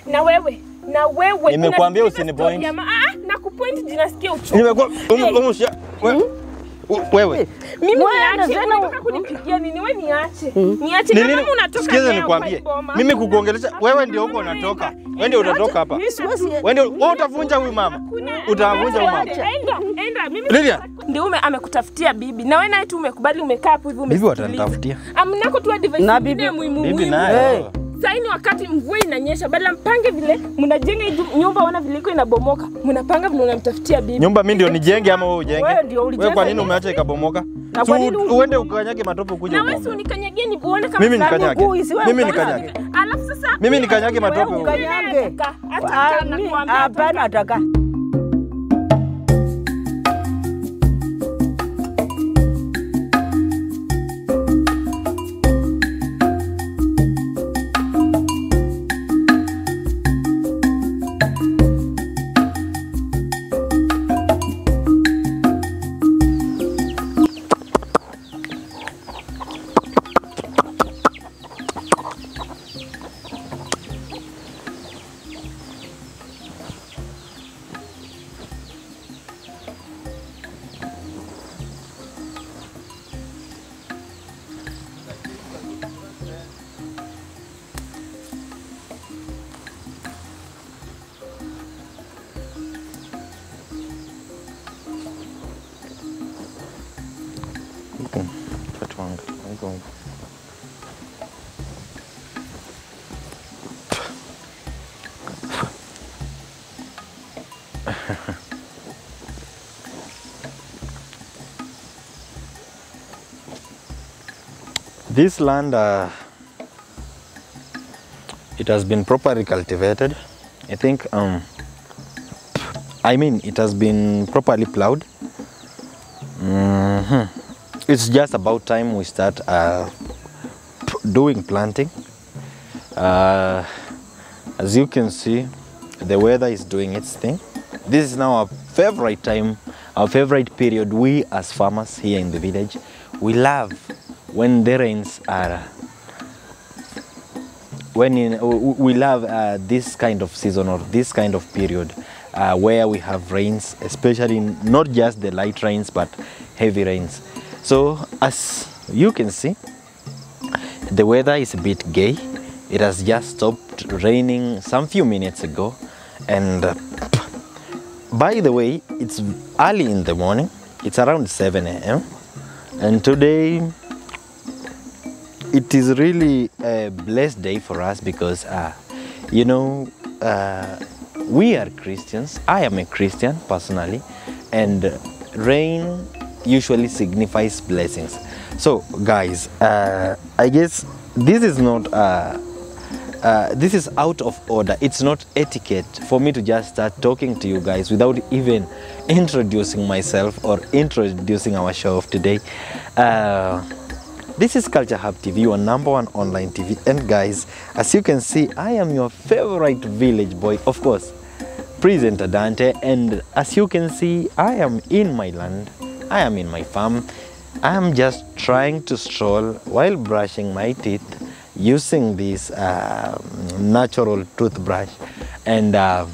na wewe na wewe Nimekuambia unasikiliza usinipoint. story ya ma- Ah, na kupoint jinasikia uchungu. Nimekuwa umu- umu- shia- we- u- wewe Mimi Wewe niache, tena- unataka kunipigia nini? Wewe niache. Niache Ni na nini? kama unatoka Sikiza leo nikwambie. kwa boma. Mimi kukuongelesha Hakuna, wewe ndio huko hakuna, unatoka. enda, Wewe ndio enda. utatoka hapa. Mimi Siwezi- Wewe ndio wewe utavunja huyu mama. Hakuna. Utavunja huyu mama. Enda, enda. Mimi Lilian. ndio ume amekutafutia bibi. Na wewe naye tu umekubali umekaa hapo hivi Bibi umesikiliza. watanitafutia. Amnako tu advice Na nyingine bibi- muhimu Bibi muhimu. nayo. Sasa ni wakati mvua inanyesha, badala mpange vile mnajenga hii ju- nyumba, ona vile iko inabomoka, mnapanga vile unamtafutia bibi. Nyumba mimi ndio nijenge ama wewe ujenge? Wewe ndio ulijenga Wewe kwa nini hii. umeacha ikabomoka? Na Si kwa nini u- uende ukanyage matope ukuje Na wewe si ukombe. unikanyagie ni uone kama Mimi fulani nikanyage. mguu isiwe Mimi ukanyage. nikanyage. Alafu sasa Mimi nikanyage Wewe matope huko. ukanyage. Ataka, ataka, Ah, mi- nakuambia Hapana, ataka Watu wangu, wangu. This land, uh, it has been properly cultivated. I think, um, I mean, it has been properly plowed. Mhm. It's just about time we start uh, p- doing planting. Uh, as you can see, the weather is doing its thing. This is now our favorite time, our favorite period. We as farmers here in the village, we love when the rains are when in, w- we love uh, this kind of season or this kind of period uh, where we have rains, especially not just the light rains but heavy rains. So as you can see, the weather is a bit gay. It has just stopped raining some few minutes ago, and uh, by the way, it's early in the morning. It's around 7 a.m. And today it is really a blessed day for us because, uh, you know, uh, we are Christians. I am a Christian personally, and rain usually signifies blessings. So, guys, uh, I guess this is not. Uh, uh, this is out of order. It's not etiquette for me to just start talking to you guys without even introducing myself or introducing our show of today. Uh, this is Culture Hub TV, your number one online TV. And guys, as you can see, I am your favorite village boy, of course, presenter Dante. And as you can see, I am in my land, I am in my farm. I am just trying to stroll while brushing my teeth using this uh, natural toothbrush. And uh,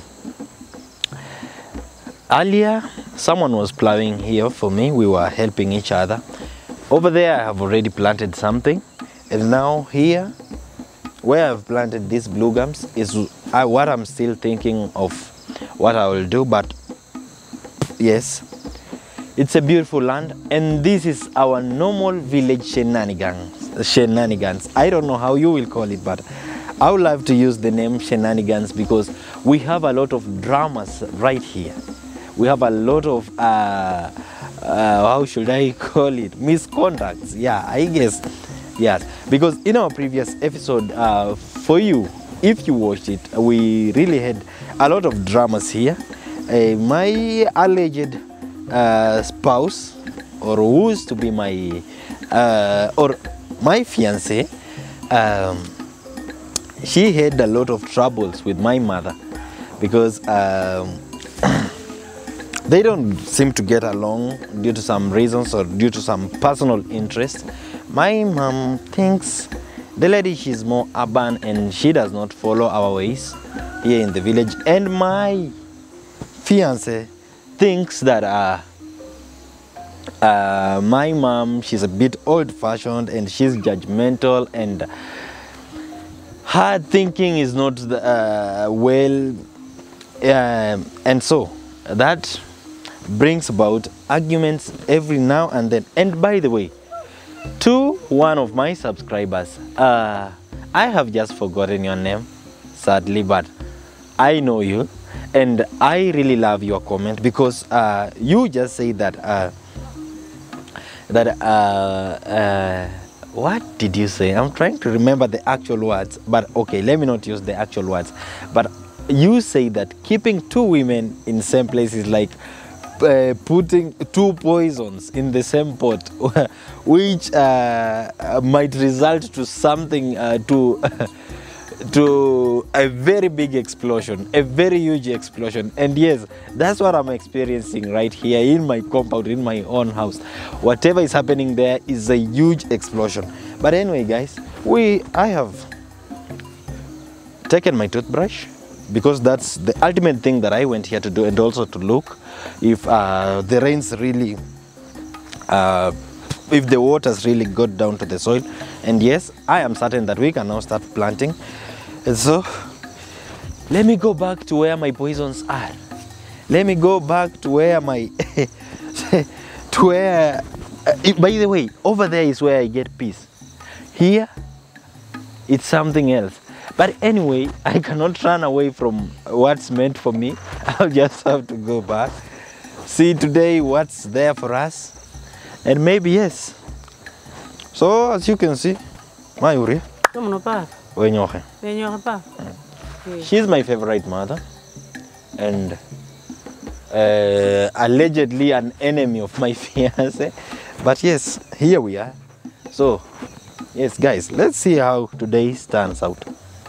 earlier, someone was plowing here for me. We were helping each other. Over there, I have already planted something. And now here, where I've planted these blue gums is uh, what I'm still thinking of what I will do. But yes, it's a beautiful land, and this is our normal village shenanigans. Shenanigans. I don't know how you will call it, but I would love to use the name shenanigans because we have a lot of dramas right here. We have a lot of uh, uh, how should I call it misconducts. Yeah, I guess. Yes, because in our previous episode, uh, for you, if you watched it, we really had a lot of dramas here. Uh, my alleged uh, spouse, or who is to be my, uh, or my fiance, um, she had a lot of troubles with my mother because um, they don't seem to get along due to some reasons or due to some personal interest. My mom thinks the lady she's more urban and she does not follow our ways. here in the village and my fiance thinks that uh, uh, my mom she's a bit old fashioned and she's judgmental and her thinking is not the, uh, well um, and so that brings about arguments every now and then and by the way to one of my subscribers uh, i have just forgotten your name sadly but i know you and i really love your comment because uh, you just say that uh, that uh, uh, what did you say i'm trying to remember the actual words but okay let me not use the actual words but you say that keeping two women in same place is like uh, putting two poisons in the same pot which uh, uh, might result to something uh, to to a very big explosion, a very huge explosion. And yes, that's what I'm experiencing right here in my compound, in my own house. Whatever is happening there is a huge explosion. But anyway, guys, we I have taken my toothbrush because that's the ultimate thing that I went here to do, and also to look if uh, the rains really uh, if the waters really got down to the soil and yes i am certain that we can now start planting and so let me go back to where my poisons are let me go back to where my to where uh, by the way over there is where i get peace here it's something else but anyway i cannot run away from what's meant for me i'll just have to go back see today what's there for us and maybe yes so as you can see mayuri Tomono pa, wenyohe wenyo pa. she's my favorite mother and uh, allegedly an enemy of my fiance but yes here we are so yes guys let's see how today turns out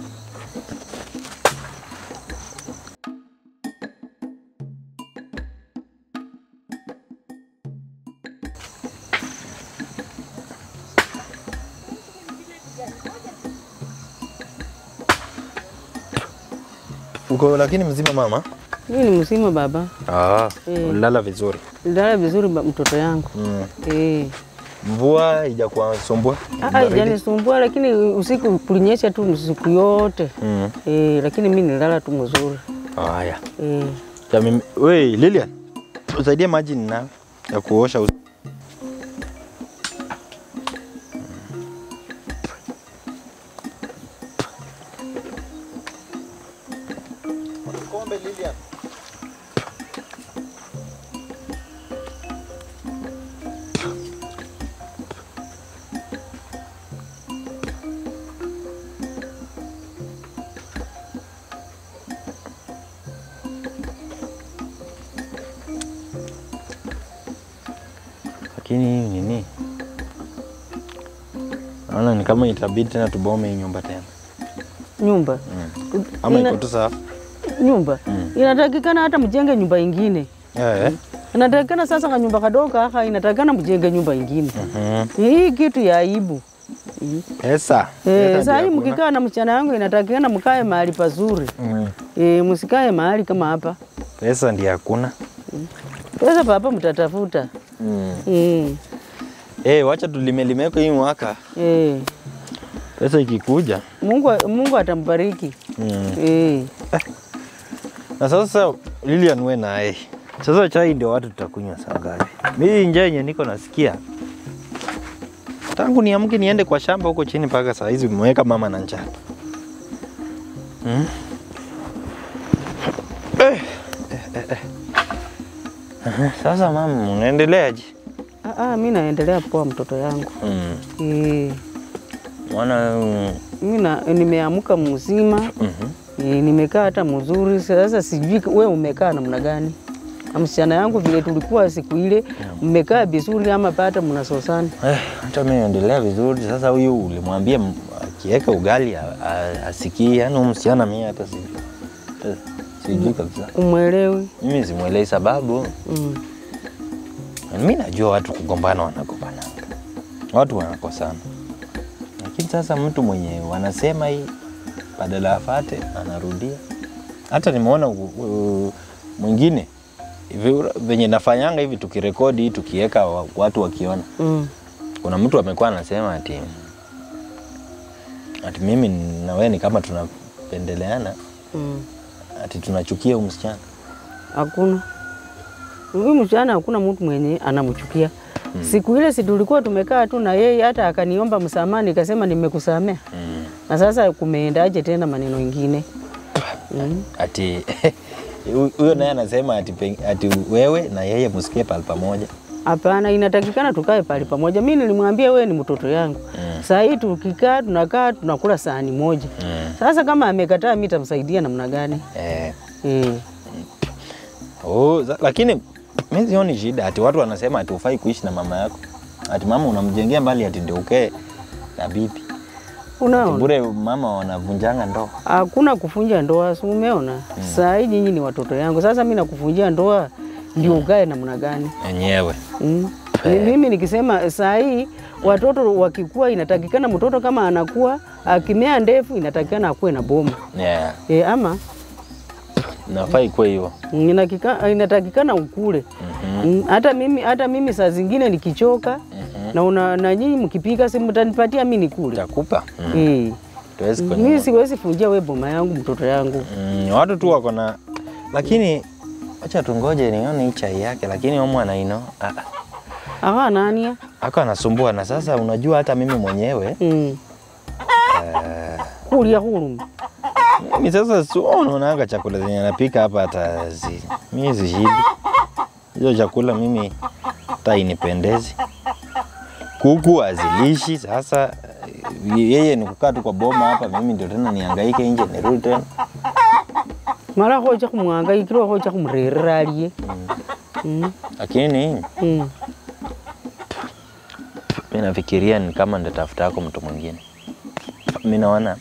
uko lakini mzima mama Mimi ni mzima baba, ah, Eh. ulala vizuri nilala vizuri ba- mtoto yangu mm. eh. mvua ijakuwa sumbua Ah, Baridi? Ijanisumbua, lakini usiku kulinyesha tu siku yote Mm. eh, lakini mimi nilala tu mzuri haya eh. Ya mimi- we Lilian usaidie maji nina ya kuosha uso. lakini hii nini naona ni kama itabidi tena tubome hii nyumba tena Nyumba ama Ina- iko tu sawa nyumba Mm. inatakikana hata mjenge nyumba ingine, Eh, eh. inatakikana sasa ka nyumba kadogo kaka, inatakikana mjenge nyumba ingine. Mhm. Hii kitu ya aibu Pesa. eh, Pesa saa hii ndio hakuna. mkikaa na msichana yangu inatakikana mkae mahali pazuri Mm. eh, msikae mahali kama hapa. Pesa ndio hakuna. Pesa papa mtatafuta Mm. eh, Eh, wacha tulimelimeko hii mwaka. eh. Pesa ikikuja. Mungu, Mungu atambariki Mm. eh. Na sasa Lilian we naye. Sasa chai ndio watu tutakunywa saa ngapi? Mimi njaa yenye niko nasikia. Tangu niamke niende kwa shamba huko chini mpaka saa hizi umeweka mama na njaa. Mm. Eh, eh, eh, eh. Aha, Sasa mama, unaendeleaje? Ah, ah, mi naendelea poa mtoto yangu Mm. eh. Mwana mm, Mi na- nimeamka mzima mhm. eh, nimekaa hata mzuri. Sasa sijui we umekaa namna gani na msichana yangu vile tulikuwa siku ile, mmekaa vizuri ama pata mnasosana? Eh, hata mimi naendelea vizuri. Sasa huyu ulimwambia m- akiweka ugali a- a- asikii, yani huyu msichana mimi hata si eh, sijui kabisa. Umwelewi? Mimi simwelei sababu. mm. Mimi najua watu kugombana wanagombananga, watu wanakosana, lakini sasa mtu mwenye wanasema hii badala afate anarudia hata nimeona u- u- mwingine hivi venye nafanyanga hivi tukirekodi tukiweka wa- watu wakiona Mm. kuna mtu amekuwa anasema ati ati mimi na wewe ni kama tunapendeleana Mm. ati tunachukia huyu msichana Hakuna huyu msichana, hakuna mtu mwenye anamchukia. Siku ile si tulikuwa tumekaa tu na yeye, hata akaniomba msamaha, nikasema nimekusamea. mm. Na sasa kumeendaje tena maneno ingine? Mm. ati hu- huyo naye anasema ati, peng- ati wewe na yeye msikie pale pamoja Hapana, inatakikana tukae pale pamoja. Mimi nilimwambia wewe ni mtoto yangu. Mm. Saa hii tukikaa tunakaa tunakula sahani moja. mm. Sasa kama amekataa, mimi tamsaidia namna gani? eh. Eh. oh, za- lakini mi sioni shida ati watu wanasema ati ufai kuishi na mama yako ati mama unamjengea mbali ati ndio ukee na bibi Ati Unaona? bure mama wanavunjanga ndoa Hakuna kufunja ndoa, si umeona? Saa hii nyinyi ni watoto yangu. Sasa mimi nakuvunjia ndoa ndio ukae namna gani? enyewe Mm. Ni- Mimi nikisema saa hii watoto wakikua, inatakikana mtoto kama anakuwa akimea ndefu, inatakikana akuwe na boma yeah. e, ama nafaa ikuwe hivyo inakika- inatakikana ukule Mm, hata mimi hata mimi saa zingine nikichoka na, una, na nyinyi mkipika si mtanipatia mimi nikule takupa mm. eh. tuwezi Mimi kwenye siwezi funjia we boma yangu mtoto yangu mm, watu tu wako na lakini acha tungoje nione hii chai yake lakini omu anaino awa nania ako anasumbua na sasa unajua hata mimi mwenyewe mm. eh, kulia huruma mimi sasa su unaonanga chakula zenye napika hapa hata zi, mimi zishibi hizo chakula mimi hata inipendezi kuku azilishi sasa eh, yeye ni kukaa tu kwa boma hapa mimi ndio tena nihangaike nje nirudi tena mara hoja kumwangaikirwa hoja kumrerera aliye mm. lakini mm. mi nafikiria ni kama ndatafuta yako mtu mwingine mi naona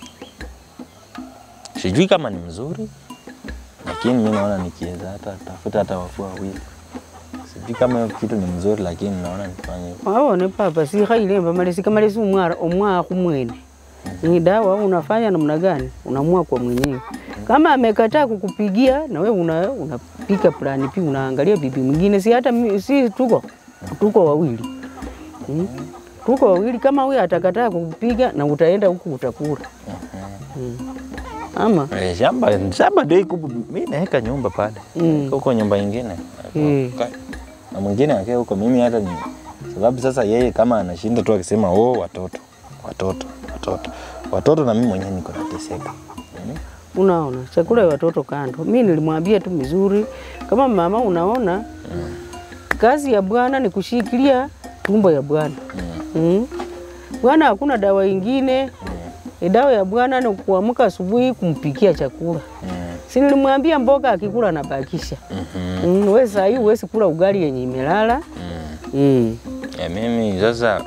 sijui kama ni mzuri lakini mi naona nikiweza hata tafuta hata wafua wawili sijui kama hiyo kitu ni mzuri lakini naona nifanye hivyo. waone papa sikhailemba malesi kamalesi umwara omwaa kumwene ni dawa unafanya namna gani unamua kwa mwenyewe kama amekataa kukupigia na wewe una, unapika plani pi unaangalia bibi mwingine si hata mi- si tuko tuko wawili mm. tuko wawili kama huyu atakataa kukupiga na utaenda huku utakula mm. ama Eh, shamba shamba ndio iko mi naweka nyumba pale Mm. huko nyumba ingine Mm. Ka- na mwingine akae huko mimi hata ni sababu sasa yeye kama anashinda tu akisema oh watoto watoto watoto watoto na mimi mwenyewe niko nateseka mm. Unaona, chakula ya watoto kando. Mi nilimwambia tu mizuri, kama mama, unaona kazi ya bwana ni kushikilia tumbo ya bwana mm. Bwana hakuna dawa ingine mm. Dawa ya bwana ni kuamka asubuhi kumpikia chakula Mm. si nilimwambia mboga akikula anabakisha Mhm. mm. We saa hii huwezi kula ugali yenye imelala Mm. mm. Ya mimi sasa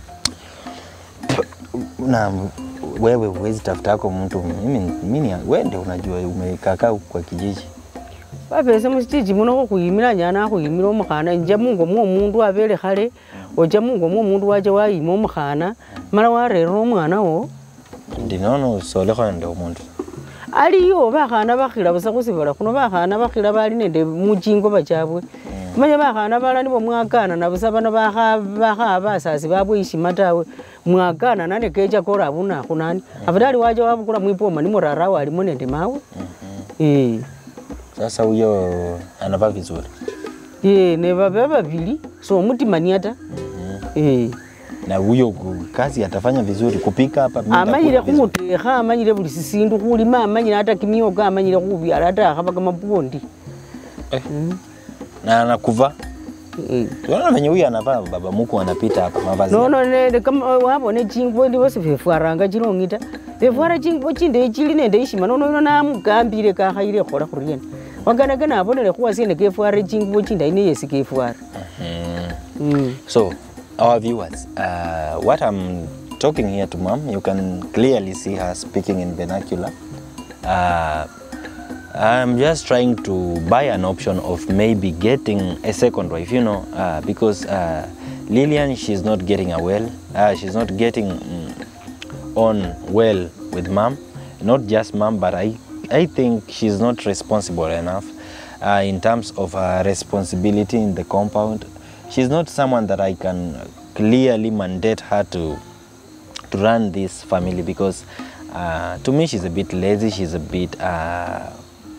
na wewe huwezi tafuta yako mtu mimi, mimi wewe ndio unajua umekakaa huku kwa kijiji bapese musichichi muno khukhwimila nyana akhwimila omukhana nja mungo mwo omundu abele khale ocha mungo mwo omundu wacha wayima omukhana mala warerera omwana wo ndinoona usolekho ndio omundu aliyo bakhana bakhila busa khusibala khuno bakhana bakhila bali nende muchingo bachabwe manya bakhana bala nibo mwakana na busa bano bakha bakha basasi babwe ishima tawe mwakana nane kecha kora abuna khunani afadhali wacha wabukula mwipoma nimurara walimo nende mawe eh sasa huyo anavaa vizuri ye ne babe babili so mutimania ta eh na huyo ku- kazi atafanya vizuri kupika hapa mimi amanyire nitakula vizuri. khumutekha amanyire buli sisindu khulima amanyire hata kimioka amanyire khubyala hata akhaba kamapondi na anakuvaa eh tunaona venye huyu anavaa baba muku anapita hapa mavazi yake. nono nende kama wabone chingubo ndi bosi befwaranga chilong'ita befwara chingubo chinde chili nende ishima nono ino namugambile kakhaile khola khuriena waganagana abonele khuwasiene kefware chingubo chinde ine yesi kefwara Mm. mm. So, our viewers, uh, what I'm talking here to mom, you can clearly see her speaking in vernacular. Uh, I'm just trying to buy an option of maybe getting a second wife, you know, uh, because uh, Lillian, she's not getting a well, uh, she's not getting mm, on well with mom, not just mom, but I, I think she's not responsible enough uh, in terms of her responsibility in the compound. She's not someone that I can clearly mandate her to to run this family because uh, to me she's a bit lazy. She's a bit uh,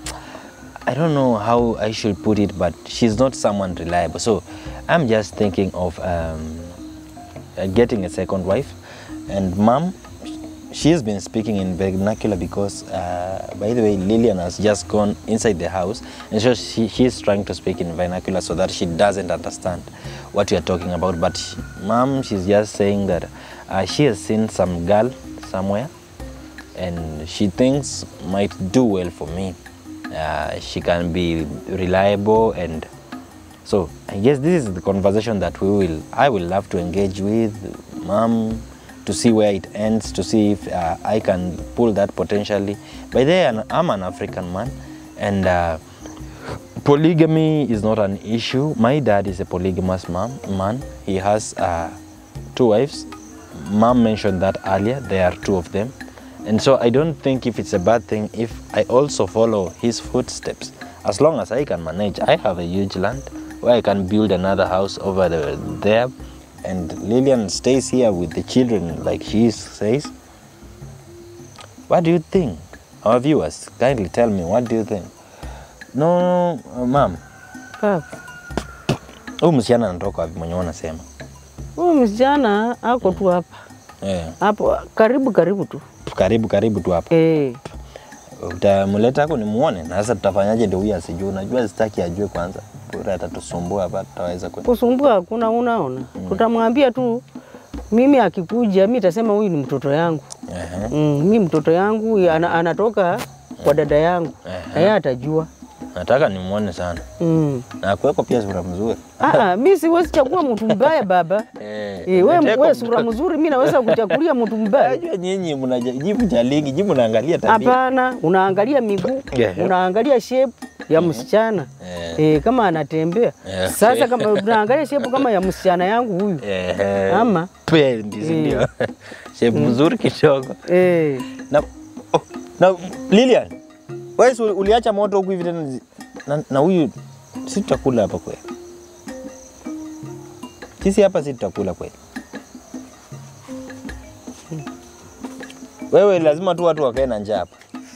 I don't know how I should put it, but she's not someone reliable. So I'm just thinking of um, uh, getting a second wife. And mom, she's been speaking in vernacular because, uh, by the way, Lillian has just gone inside the house, and so she, she's trying to speak in vernacular so that she doesn't understand what you're talking about. But she- mom, she's just saying that uh, she has seen some girl somewhere and she thinks might do well for me. Uh, she can be reliable and so I guess this is the conversation that we will I will love to engage with mom to see where it ends to see if uh, I can pull that potentially. By the way, I'm an African man and uh, polygamy is not an issue. My dad is a polygamous mom, man. He has uh, two wives. Mom mentioned that earlier. There are two of them. And so I don't think if it's a bad thing if I also follow his footsteps. As long as I can manage, I have a huge land where I can build another house over the, there. And Lillian stays here with the children, like she says. What do you think? Our viewers, kindly tell me, what do you think? No, no, ma'am. Papa, Huyu msichana anatoka wapi mwenye unasema? huyu msichana ako tu hapa Eh, hapo karibu karibu tu karibu karibu tu hapa. eh. Utamleta hako nimuone, na sasa tutafanyaje ndio huyu asijue? Unajua sitaki ajue kwanza, bora atatusumbua hapa, tutaweza kwenda. Kusumbua hakuna, unaona, tutamwambia tu mimi akikuja, mi tasema huyu ni mtoto yangu Ehe. mm, mi mtoto yangu ana, anatoka kwa dada yangu na yeye atajua Nataka nimuone sana. mm. Na kweko pia sura mzuri. Ah, mi siwezi chagua mtu mbaya baba. Eh, Eh, we, nataka we mtu- sura mzuri, mi naweza kuchagulia mtu mbaya? Najua nyinyi mnajibu jaligi, jibu naangalia tabia. Hapana, unaangalia miguu, Yeah. unaangalia shape ya msichana Eh. eh, kama anatembea Yeah. sasa, kama unaangalia shape kama ya msichana yangu huyu Ehe. ama Pendi, si ndio? Shape mzuri kidogo. eh, Na, oh, na Lilian, wewe si uliacha moto huku hivi tena zi- na, na huyu si tutakula hapa kweli? Sisi hapa si tutakula kweli? Wewe lazima tu watu wakae na njaa hapa.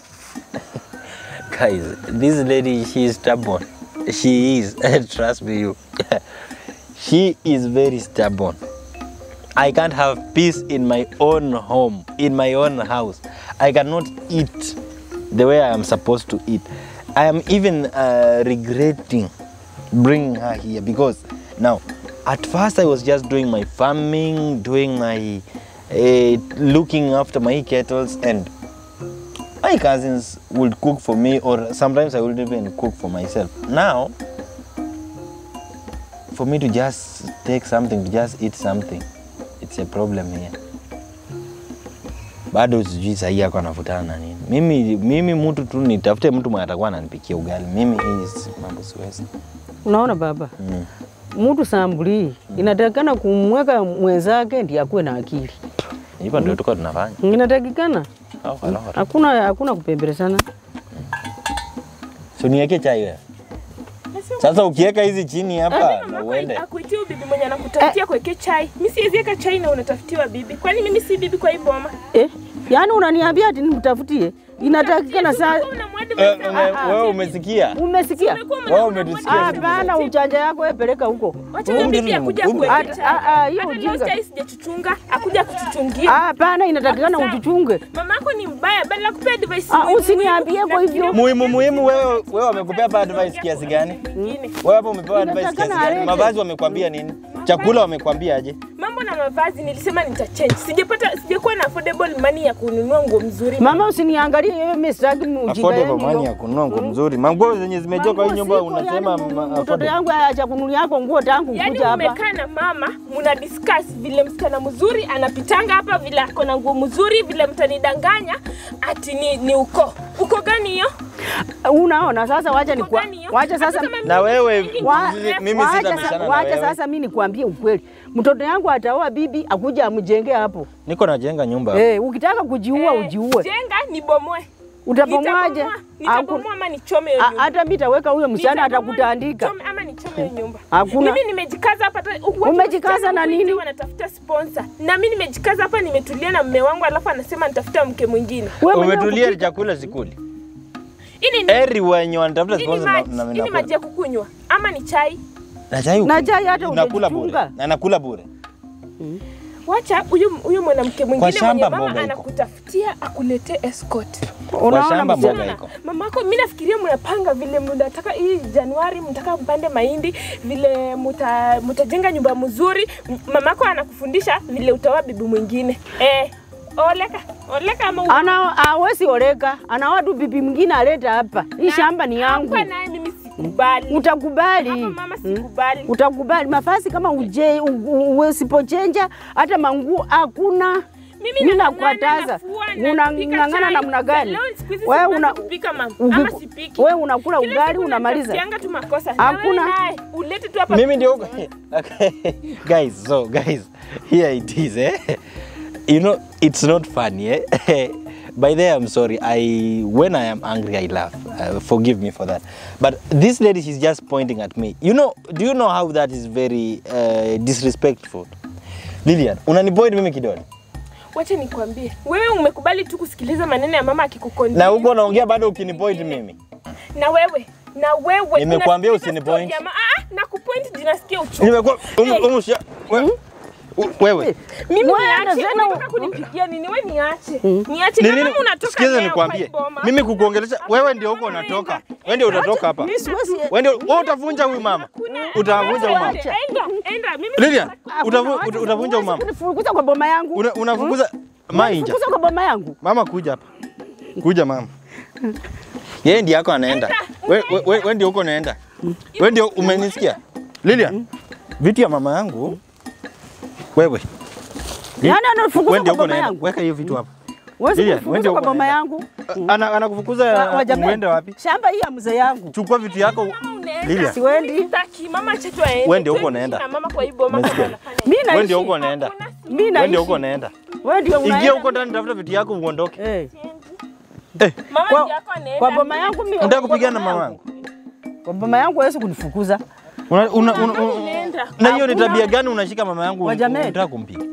Guys, this lady she is stubborn. She is, trust me you. she is very stubborn. I can't have peace in my own home, in my own house. I cannot eat the way I am supposed to eat. I am even uh, regretting bringing her here because now, at first I was just doing my farming, doing my uh, looking after my kettles, and my cousins would cook for me, or sometimes I would even cook for myself. Now, for me to just take something, to just eat something, it's a problem here. Bado sijui sahii yako anavutana na nini. Mimi, mimi mtu tu nitafute mtu mwenye atakuwa ananipikia ugali. Mimi hii si- mambo siwezi. unaona baba, Mm. mtu sambuli inatakikana kumweka mwenzake ndiye akuwe na akili, Hivyo ndio tuko tunafanya. inatakikana Au kalora. hakuna hakuna kupembelezana. So niweke chai wewe. Sasa ukiweka hizi chini hapa na uende. akuitia bibi mwenye anakutafutia kuwekea chai. Mimi siwezi weka chai na unatafutiwa bibi. Kwani mimi si bibi kwa hii boma? Eh, yaani unaniambia ati nimtafutie? Inatakikana saa Ulikuwa unamwadi Eh, mwenzako. ume- Wewe umesikia? umesikia? Ulikuwa Wewe mwanaume umetusikia unamwadi Hapana, uchanja yako wewe peleka huko. Wacha huyo bibi akuja Umri- kuwekea Hata- chai. ah, ah, hiyo Hata leo ujinga. chai sijachuchunga, akuja kuchuchungia. Hapana, inatakikana Sawa. ujichunge. Mamako ni mbaya, badala kupea advice. Ah, muhimu, usiniambie muhimu, kwa hivyo. nafikiria Muhimu muhimu wewe wewe wamekupea hapa advice kiasi gani? mwingine. Wewe hapo umepewa advice kiasi Inatakana gani? alete. Mavazi wamekwambia nini? Chakula wamekwambia aje? Mambo na mavazi nilisema nitachange. Sijapata sijakuwa na affordable money ya kununua nguo mzuri. Mama, usiniangalie wewe, mimi sitaki ujinga Affordable yenu money hiyo. ya kununua nguo mzuri. Manguo zenye zimejaa kwa hii nyumba Manguo siko, unasema yaani ma- Mtoto affordable. yangu acha kununulia yako nguo tangu Yaani kuja hapa. umekaa na mama muna discuss vile msichana mzuri anapitanga hapa, vile ako na nguo mzuri, vile mtanidanganya ati ni, ni uko uko gani hiyo? Unaona sasa, wacha Uko nikwa, gani hiyo? wacha Hata sasa kama mimi Na wewe ni nyingi, Wa- ni mimi wacha sitabishana sa- na wacha wewe. sasa mimi nikwambie ukweli, mtoto yangu ataoa bibi akuja amjenge hapo. Niko najenga nyumba. Eh, ukitaka kujiua Eh, ujiue. Jenga ni bomoe. Utabomoaje? Nitabomoa- Nitabomoa ama nichome hiyo A- nyumba. Hata mimi nitaweka huyo msichana Nitabomoa, atakutandika. nichome ama nichome hiyo nyumba. Hakuna. Mimi nimejikaza hapa hata watu Umejikaza wasichana na huku nini? nje Wanatafuta sponsor. Na mimi nimejikaza hapa nimetulia na mume wangu alafu anasema nitafuta mke mwingine. Wewe mwenyewe Umetulia kupika- chakula sikuli. Hii ni Eri wenye wanatafuta hii ni sponsor na maji, na hii ni maji nakula. ya kukunywa ama ni chai? Na chai Na chai hata nakula bure. hujajichunga. Na nakula bure. Wacha huyu huyu mwanamke mwingine mwenye shamba mama mboga iko. anakutafutia akuletee escort. Unaona shamba msichana- mboga Unaona? iko. Mamako, mimi nafikiria mnapanga vile mnataka hii Januari mtaka mpande mahindi, vile muta, mutajenga nyumba mzuri. M- Mamako anakufundisha vile utaoa bibi mwingine. Eh, oleka, oleka ama u- Ana hawezi oleka, ana watu bibi mwingine aleta hapa. Hii shamba ni yangu. Hapa naye mimi sikubali. Utakubali. Hapa mama sikubali. Utakubali mafasi kama uje u- u- usipochenja hata manguo hakuna. Mimi Mimi nang'ang'ana, nakuataza. nafua, napika Unang'ang'ana chai. namna gani? Leo siku hizi Wewe sipendi una kupika mama. uki- Ama sipiki. wewe unakula Kila ugali siku unamaliza. natafutianga tu makosa. Hakuna. Na wewe naye, ulete tu hapa. Mimi ndio okay. guys, so guys, here it is eh. You know, it's not funny eh. By the way, I'm sorry. I when I am angry, I laugh. Uh, forgive me for that. But this lady, she's just pointing at me. You know, do you know how that is very uh, disrespectful? Lilian, unanipoint mimi kidole. Wacha nikwambie, wewe umekubali tu kusikiliza maneno ya mama akikukondia. Na huko unaongea bado ukinipoint mimi. na wewe na wewe Nimekuambia unasikiliza usinipoint. story ya ma- Ah, ah, na kupoint jinasikia uchungu. Nimekuwa umu, Hey. umu, shia- we- u- wewe. Mimi Wewe niache, tena- unataka kunipigia nini? Wewe niache. Niache Ni na nini? kama unatoka Sikiza leo nikwambie. kwa hii boma. Mimi kukuongelesha wewe ndio huko unatoka. Wewe ndio utatoka hapa. Mimi siwezi Wewe ndio wewe utavunja huyu mama. Kuna- Utavunja huyu mama. Enda, enda. Mimi Lilian, Hakuna utavu- watu- uta- utavunja huyu mama. huwezi kunifukuza kwa boma yangu. Una- Unafukuza mainja. Fukuza kwa boma yangu. Mama kuja hapa. Kuja mama. Yeye ndiye yako anaenda. Wewe we, we, we ndio huko unaenda. Wewe ndio umenisikia? Lilian, vitu ya mama yangu. Wewe. Yaani Wewe anafukuza ndio kwa huko boma unaenda. yangu. Weka hiyo vitu hapa. Huwezi Lilian, wewe kunifukuza ndio kwa uko boma unaenda. yangu. Ana anakufukuza Wa jamani, uende wapi? Shamba hii ya mzee yangu. Chukua vitu yako. Mama unaenda. Lilian. Siwendi. Sitaki, mama acha tu aende. Wewe ndio huko Tuishi unaenda. na mama kwa hii boma kama Umesikia? anafanya. Mimi Wewe naishi. ndio huko unaenda. Mimi Wewe naishi. ndio huko unaenda. Wewe ndio Ingia unaenda. huko ndani tafuta vitu yako uondoke. Eh. Eh, Mama Kwa- ndio yako anaenda. Kwa boma yangu mimi. unataka kwa kupigana na boma mama yangu. yangu? Kwa boma yangu hawezi kunifukuza. Una, una, una, Mama una, unaenda. na hiyo ni Hakuna- tabia gani unashika mama yangu Wajameni. unataka kumpiga?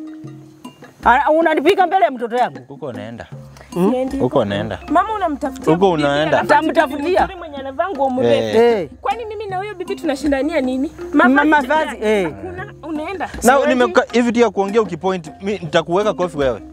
Ah, Unanipika mbele ya mtoto yangu. Huko unaenda. Siendi. Huko unaenda. Mama unamtafutia Huko bibi, unaenda. alafu ati bibi Utamtafutia. mzuri mwenye anavaa nguo mrefu. Eh. Kwani mimi na huyo bibi tunashindania nini? Mavazi, gani? eh. Hakuna, unaenda. Na Siwendi. nimeka hivi tu ya kuongea ukipoint mimi nitakuweka kofi wewe.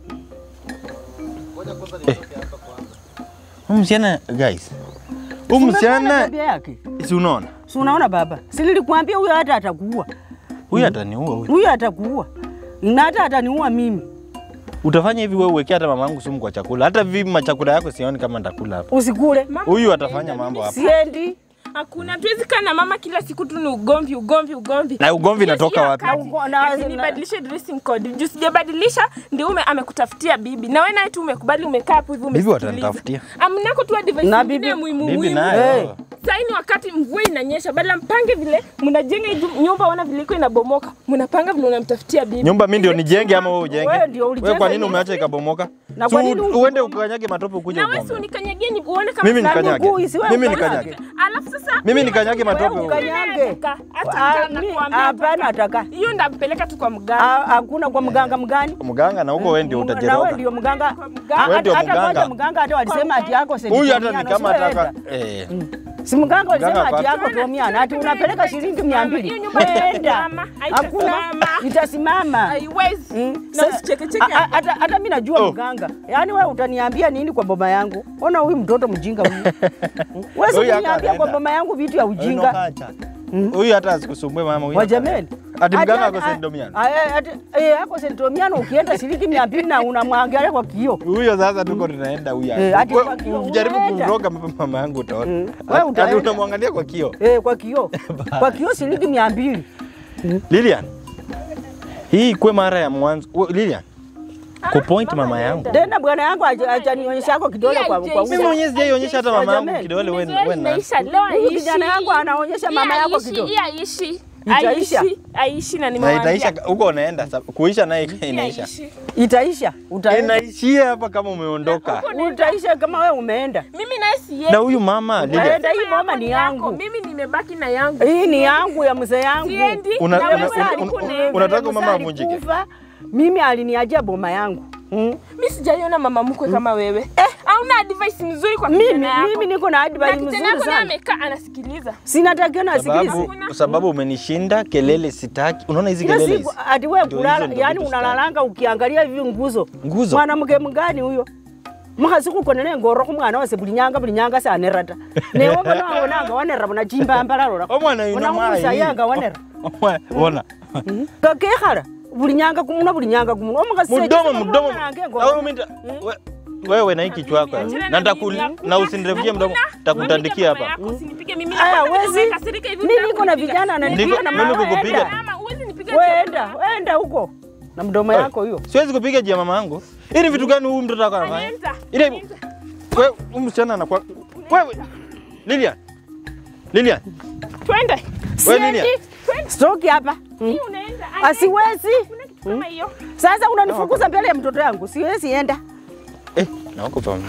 Eh. Huyu msichana guys. Huyu Umeona msichana tabia yake? si unaona? Si unaona baba? Si nilikwambia huyo hata atakuua. Huyu ataniua huyu. Huyo atakuua. Na hata ataniua mimi. Utafanya hivi wewe uwekea hata mama yangu sumu kwa chakula. Hata vipi machakula yako sioni kama nitakula hapa. Usikule. Mama Huyu unaenda, atafanya mambo mimi hapa. Siendi. Hakuna, tuwezi kaa na mama kila siku tu ni ugomvi, ugomvi, ugomvi. Na ugomvi inatoka Hiyo wapi? si Na ugo- wakati. na- Ati na- nibadilishe dressing code. Juu sijabadilisha ndio ume amekutafutia bibi. Na wewe naye tu umekubali umekaa hapo hivi Bibi umesikiliza. watanitafutia. Amnako tu advice Na nyingine bibi- muhimu Bibi muhimu. nayo. Eh. Sasa ni wakati mvua inanyesha, badala mpange vile mnajenga hii nyumba, ona vile iko inabomoka, mnapanga vile unamtafutia bibi. Nyumba mimi ndio nijenge ama wewe ujenge? Wewe ndio ulijenge Wewe kwa nini nyumba. umeacha ikabomoka? Na Si kwa nini u- uende ukanyage matope ukuje na wewe si ugombe. unikanyagie ni uone kama Mimi Na nikanyage. miguu isiwe Mimi ukanyage. nikanyage. Alafu sasa Mimi nikanyage matope Wewe huko. ukanyage. Hata Ah, kama mi- nakuambia Hapana ataka. ataka. Hiyo ndampeleka tu kwa mganga. Ah, Hakuna kwa mganga mgani? Mganga na huko wewe ndio Na wewe utajeroka. ndio mganga. mganga. Ah, Wewe ndio hata mganga. kwanza mganga hata walisema ati yako Huyu hata ni sentimiano, kama siweenda. ataka eh. Si mganga walisema Mganga ati yako hapana. tomiana, ati unapeleka shilingi mia mbili. Hiyo nyumba Wenda. haitasimama, Hakuna haitasimama. itasimama. Haiwezi. Mm. Na Sa- usichekecheke a- a- hapa. Hata hata mimi najua Oh. mganga. Yaani wewe utaniambia nini kwa boma yangu? Ona huyu mtoto mjinga huyu. Wewe Huyu hata kuniambia kwa anaenda. boma yangu vitu ya ujinga. Huyu hata asikusumbue mama huyu. Wajameni. Ati mganga Ati- ako sendomiano. a- a- ati- eh, ako sendomiano ukienda shilingi mia mbili na unamwangalia kwa kioo. Huyo sasa tuko tunaenda huyu. Eh, ati Wewe kwa kioo Ujaribu unaenda. kumroga mama yangu utaona. Mm. Wewe Ati utaenda. unamwangalia kwa kio. Eh, kwa kioo. Kwa kioo shilingi mia mbili. Lilian. Hii ikwe mara ya mwanzo. We- Lilian. Kupoint mama yangu. Tena bwana yangu aja- ajanionyesha yako kidole kwa kwa Mimi uso. mwenyewe sijaionyesha hata mama yangu Wajameni. kidole wewe Mizoezi wewe na. inaisha leo Huyu haiishi. kijana yangu anaonyesha mama Hii yako haiishi, kidole. hii haiishi. itaisha, Aishi, aishi na Na nimewaambia. itaisha huko unaenda sa- kuisha naye inaisha. Aishi. itaisha, utaenda, Inaishia hapa kama umeondoka. utaisha kama wewe umeenda. Mimi naye siendi. Na huyu mama Lydia, Utaenda, hii Sema boma yako ni yako, yangu, Mimi nimebaki na yangu. hii ni yangu ya mzee yangu. Siendi. Una- na una- wewe una- ulikuwa una- unaenda. unataka mama Mzee avunjike? alikufa, Mimi aliniachia boma yangu mm. Mimi sijaiona mama mkwe kama wewe. Eh, hauna advice mzuri kwa Mimi, kijana yako. mimi niko na na advice kijana mzuri yako naye sana, amekaa anasikiliza. sinatakiwa nasikiliza sababu, sababu umenishinda kelele sitaki. Unaona hizi kila kelele siku hizi? ati wewe Ndio kulala, hizo ndio yani vitu unalalanga ukiangalia hivi nguzo. Nguzo? Mwanamke mgani huyo? mukhasi khukonele ngoro khumwana wase buli nyanga buli nyanga sanerata newe bona wabonanga wanera bona chimbamba lalola Omwana yuno mayi. sayanga wanera Omwana- Bona. kakekhala buli nyanga kumuna buli nyanga kumuna omukhasi Mdomo mdomo. Na wewe umita- we- Wewe na hiki kichwa chako. Achana Na na nitakul- mimi, hakuna, na usinirefushe mdomo. hakuna. Takutandikia Mama hapa. yako, usinipige mimi. aya Nakwambia wezi umekasirika hivi, mimi niko na nitakunipiga. vijana ananipiga Niko- na mimi mama kukupiga? enda Mama, huwezi nipiga wenda tena. wenda huko na mdomo yako hiyo Siwezi kupiga jia mama yangu. Hii ni vitu gani huyu mtoto wako anafanya? Anienta, Ile anienta. wewe huyu msichana anakuwa wewe Lilian. Lilian. Twende. Wewe Lilian. Twende. stoki hapa Hii unaenda. asiwezi Kuna kitu kama hiyo. sasa unanifukuza mbele ya mtoto yangu siwezi enda Eh, na huko pamoja.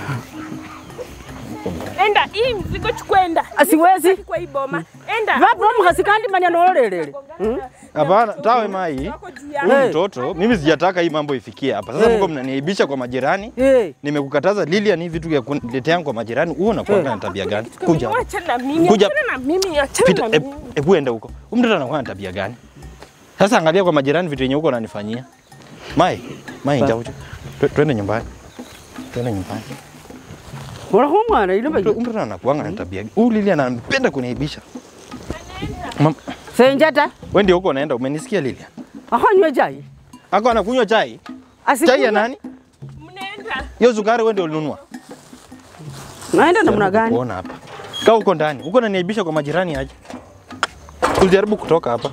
Enda, hii mzigo chukua enda. asiwezi Kwa hii boma. Enda. vapo mukhasi kandi manya nololelele Hapana, tawe mai. Wako juu ya- Huyu Hey. mtoto mimi sijataka hii mambo ifikie hapa. Sasa Hey. mko mnaniaibisha kwa majirani. hey. Nimekukataza Lilian, hii vitu vya kuniletea kwa majirani. Wewe unakuwa na tabia gani? Kuja. hapa. Achana na mimi. Kuja. Achana na mimi. Achana Pita, na e- mimi. hebu enda huko. Huyu mtoto anakuwa na tabia gani? Sasa angalia kwa majirani vitu yenye huko ananifanyia. Mai, Mai njoo. Tu- Twende nyumbani. Twende nyumbani. olakho omwana ilo Mtu- huyu Mtoto anakuanga na tabia. gani? Huyu Lilian anapenda kuniaibisha. Mam- senjata Wewe ndio huko unaenda, umenisikia Lilian? akhanywe chai Ako anakunywa chai. Asikunywe- Chai ya nani? Mnaenda. Hiyo sukari wewe ndio ulinunua. naenda namna gani Kuona hapa. Kaa huko ndani. Huko unaniaibisha kwa majirani aje. Usijaribu kutoka hapa.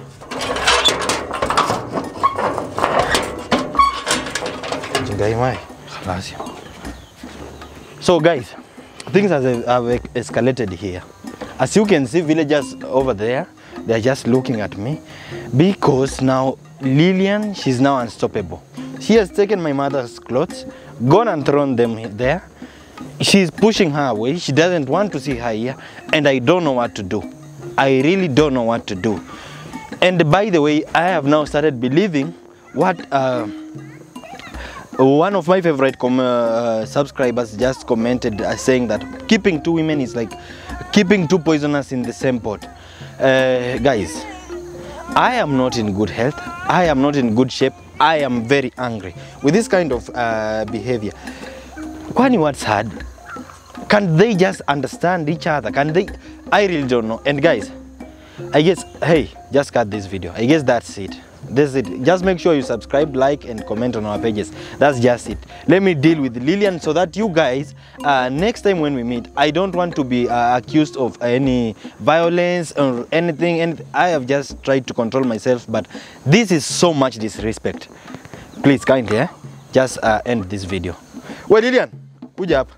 Jingai mai. Khalas. So guys, things have, have escalated here. As you can see, villagers over there, they are just looking at me because now Lillian, she's now unstoppable. She has taken my mother's clothes, gone and thrown them he- there. She's pushing her away. She doesn't want to see her here, and I don't know what to do. I really don't know what to do. And by the way, I have now started believing what. Uh, one of my favorite com- uh, subscribers just commented uh, saying that keeping two women is like keeping two poisoners in the same pot. Uh, guys, I am not in good health. I am not in good shape. I am very angry with this kind of uh, behavior. Kwani what's hard? Can they just understand each other? Can they? I really don't know. And guys, I guess, hey, just cut this video. I guess that's it. That's it. Just make sure you subscribe, like, and comment on our pages. That's just it. Let me deal with Lillian so that you guys, uh, next time when we meet, I don't want to be uh, accused of any violence or anything. And I have just tried to control myself, but this is so much disrespect. Please, kindly, eh? just uh, end this video. We Lillian, kuja hapa.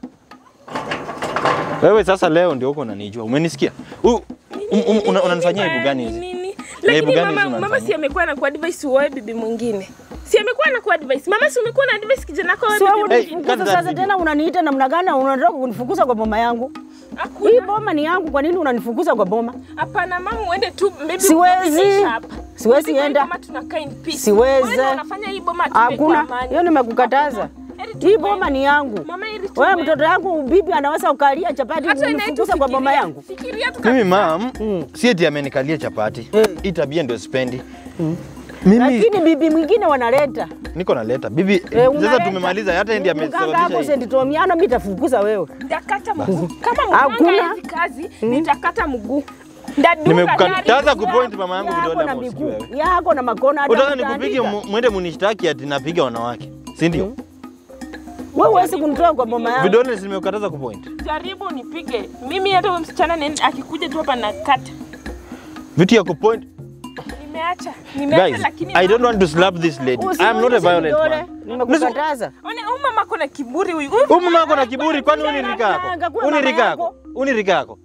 Wewe sasa leo ndio uko unanijua. Umenisikia? Huyu um, um, una- unanifanyia aibu gani hizi? Nini? Aibu Lakini gani mama, hizi mama unanifanyia? si amekuwa na kuadvise uoe bibi mwingine. Si amekuwa na kuadvise. Mama si umekuwa na advice kijana wako oe Sio bibi Hey, mwingine. cut unifukuza that sasa video. tena unaniita namna gani na unataka kunifukuza kwa boma yangu? Hii Hakuna. boma ni yangu, kwa nini unanifukuza kwa boma? Hapana mama, uende tu maybe Siwezi. umeisha hapa. Siwezi Maybe enda. Kama tunakaa in peace. Siwezi. Wewe ndio unafanya hii boma tuwe kwa Hakuna, amani. hiyo nimekukataza. Heri Hii tuwe- boma ni yangu. Mama heri Wewe tuwe- mtoto yangu bibi anaweza ukalia chapati Hata inaitwa unifukuza kwa boma fikiria- yangu. Fikiria tu Mimi kabisa. mam, Mm. si eti amenikalia chapati. Eh. Hii tabia ndio sipendi. Mimi Lakini bibi mwingine wanaleta. niko naleta. Bibi, Eh, sasa unaleta. tumemaliza hata yeye ndiye Mganga hapo amesababisha hii. St. Tomiano mimi nitafukuza wewe. Nitakata mguu. Kama Hakuna. mganga hizi kazi, nitakata mguu. Ndadunga Nimekukataza gari. kupoint mama yangu Yako vidole na ama usikii miguu. wewe. Yako na makona hata Unataka utaandika. nikupige mu- mwende munishtaki ati napiga wanawake. Si ndio? Wewe huwezi kunitoa kwa boma yangu. Vidole nimekataza kupoint. Jaribu nipige. Mimi hata huyo msichana nene- akikuja tu hapa nakata. Vitu ya kupoint. Nimeacha. Nimeacha Guys, lakini I don't want to slap this lady. I am not a Usimuonyeshe violent vidole. man. Nimekukataza. One huyu mama ako na kiburi huyu. Huyu mama ako na kiburi kwani uni rika yako? Ananga kuwa Uni mama rika yako. yako? Uni rika yako?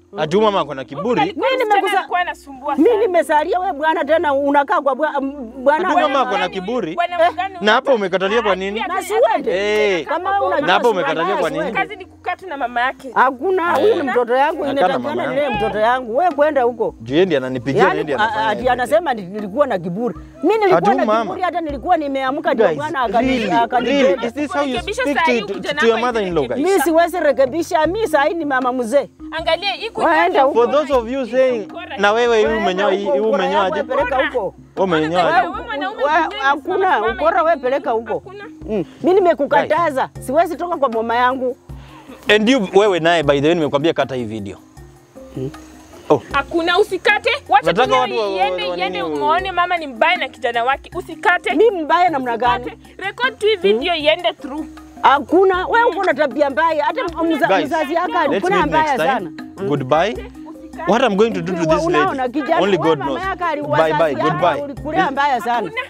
Ati huyu mama ako na kiburi. Mimi nimekuza- alikuwa anasumbua Mimi sana. nimesalia we bwana, tena unakaa kwa bwa- m- bwana Ati wewe. mama ako na kiburi. Bwana mgani Na hapa umekatalia kwa nini? Na siwende. Eh. Kama wewe unajua Na hapo siwende, umekatalia kwa nini? siwende. kazi ni kukaa tu na mama yake. Hakuna, huyu ni mtoto yangu, Akana mama inatakana yangu. nilee mtoto yangu. Wewe kwenda huko. Juu yeye ndiye ananipigia na yeye Yaani ndiye a- anafanya. ati everything. anasema ni- nilikuwa na kiburi. Mimi nilikuwa Ati na mama. kiburi hata nilikuwa nimeamka ndio Guys, bwana akani really, akani really, is this how you Kurekebisha speak saa hii to, to, kijana to your wako mother-in-law, guys? Mimi siwezi rekebisha, mimi saa hii ni mama mzee. Angalia hii Waenda huko. For those of you saying, na wewe hivi umenyoa hii Wewe umenyoa aje? peleka huko. Wewe umenyoa aje? Wewe mwanaume Wewe- mwenyewe Hakuna, unasimama ukora wewe hivi. peleka huko. Hakuna. Mm. Mimi nimekukataza, siwezi toka kwa mama yangu. And you wewe naye by the way nimekwambia kata hii video. Hakuna, usikate. Wacha Nataka tu watu wa- wa- iende wa- iende, nini- umuone mama ni mbaya na kijana wake. Usikate. Mimi mbaya namna gani? Usikate. Record tu hii video iende through. Hakuna, wewe uko na tabia mbaya. Hata mza- Guys, mzazi yako Let's alikuwa meet mbaya next sana. time. Goodbye. What I'm going to do to this Unaona lady, kijana only wewe God mama knows. yako ali- Bye bye, wazazi yako goodbye. Ulikulea mbaya sana.